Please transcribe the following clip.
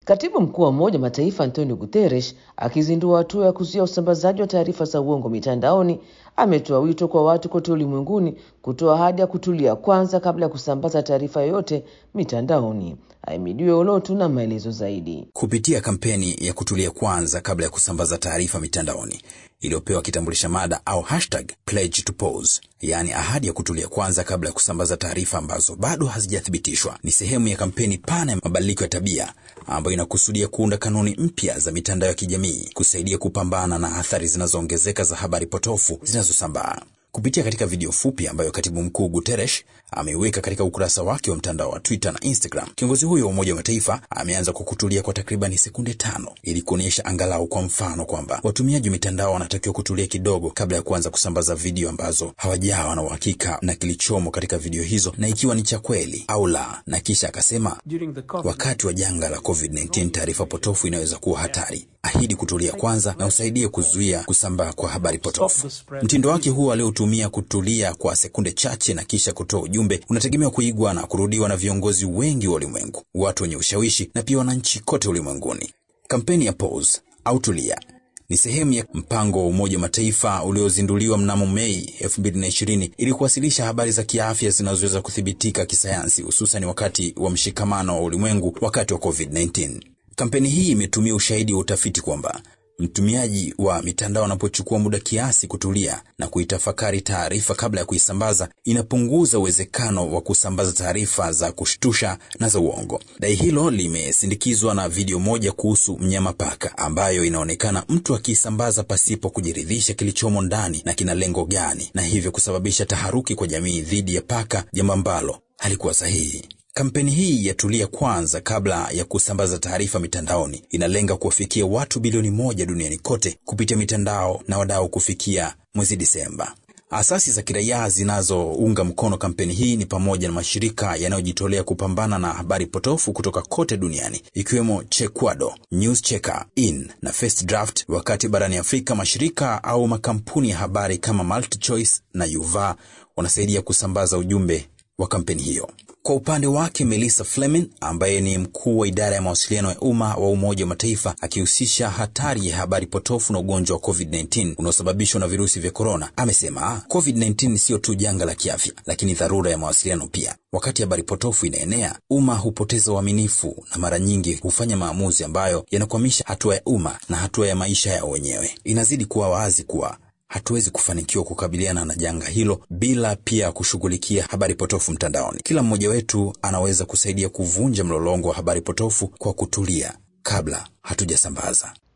Katibu mkuu wa Umoja wa Mataifa Antonio Guterres akizindua hatua ya kuzuia usambazaji wa taarifa za uongo mitandaoni ametoa wito kwa watu kote ulimwenguni kutoa ahadi ya kutulia kwanza kabla ya kusambaza taarifa yoyote mitandaoni. Ahimidiwe Olotu na maelezo zaidi. Kupitia kampeni ya kutulia kwanza kabla ya kusambaza taarifa mitandaoni iliyopewa kitambulisha mada au hashtag pledge to pause, yaani ahadi ya kutulia kwanza kabla ya kusambaza taarifa ambazo bado hazijathibitishwa, ni sehemu ya kampeni pana ya mabadiliko ya tabia ambayo inakusudia kuunda kanuni mpya za mitandao ya kijamii kusaidia kupambana na athari zinazoongezeka za habari potofu zinazosambaa. Kupitia katika video fupi ambayo katibu mkuu Guterres ameiweka katika ukurasa wake wa mtandao wa Twitter na Instagram, kiongozi huyo wa Umoja wa Mataifa ameanza kwa kutulia kwa takribani sekunde tano ili kuonyesha angalau kwa mfano kwamba watumiaji wa mitandao wanatakiwa kutulia kidogo kabla ya kuanza kusambaza video ambazo hawajawa na uhakika na kilichomo katika video hizo na ikiwa ni cha kweli au la. Na kisha akasema, wakati wa janga la COVID-19 taarifa potofu inaweza kuwa hatari. Ahidi kutulia kwanza na usaidie kuzuia kusambaa kwa habari potofu. Mtindo wake huo aliotumia kutulia kwa sekunde chache na kisha kutoa ujumbe unategemewa kuigwa na kurudiwa na viongozi wengi wa ulimwengu, watu wenye ushawishi na pia wananchi kote ulimwenguni. Kampeni ya Pause au tulia ni sehemu ya mpango wa Umoja wa Mataifa uliozinduliwa mnamo Mei 2020 ili kuwasilisha habari za kiafya zinazoweza kuthibitika kisayansi, hususan wakati wa mshikamano wa ulimwengu wakati wa COVID-19. Kampeni hii imetumia ushahidi wa utafiti kwamba mtumiaji wa mitandao anapochukua muda kiasi kutulia na kuitafakari taarifa kabla ya kuisambaza, inapunguza uwezekano wa kusambaza taarifa za kushtusha na za uongo. Dai hilo limesindikizwa na video moja kuhusu mnyama paka, ambayo inaonekana mtu akiisambaza pasipo kujiridhisha kilichomo ndani na kina lengo gani, na hivyo kusababisha taharuki kwa jamii dhidi ya paka, jambo ambalo halikuwa sahihi. Kampeni hii ya tulia kwanza kabla ya kusambaza taarifa mitandaoni inalenga kuwafikia watu bilioni moja duniani kote kupitia mitandao na wadau kufikia mwezi Disemba. Asasi za kiraia zinazounga mkono kampeni hii ni pamoja na mashirika yanayojitolea kupambana na habari potofu kutoka kote duniani ikiwemo Chequado, News Checker, In na First Draft, wakati barani Afrika mashirika au makampuni ya habari kama MultiChoice na Yuva wanasaidia kusambaza ujumbe wa kampeni hiyo. Kwa upande wake Melissa Fleming ambaye ni mkuu wa idara ya mawasiliano ya umma wa Umoja wa Mataifa akihusisha hatari ya habari potofu na ugonjwa wa COVID-19 unaosababishwa na virusi vya korona, amesema COVID-19 siyo tu janga la kiafya, lakini dharura ya mawasiliano pia. Wakati habari potofu inaenea, umma hupoteza uaminifu na mara nyingi hufanya maamuzi ambayo yanakwamisha hatua ya umma na hatua ya maisha yao wenyewe. Inazidi kuwa wazi kuwa hatuwezi kufanikiwa kukabiliana na janga hilo bila pia kushughulikia habari potofu mtandaoni. Kila mmoja wetu anaweza kusaidia kuvunja mlolongo wa habari potofu kwa kutulia kabla hatujasambaza.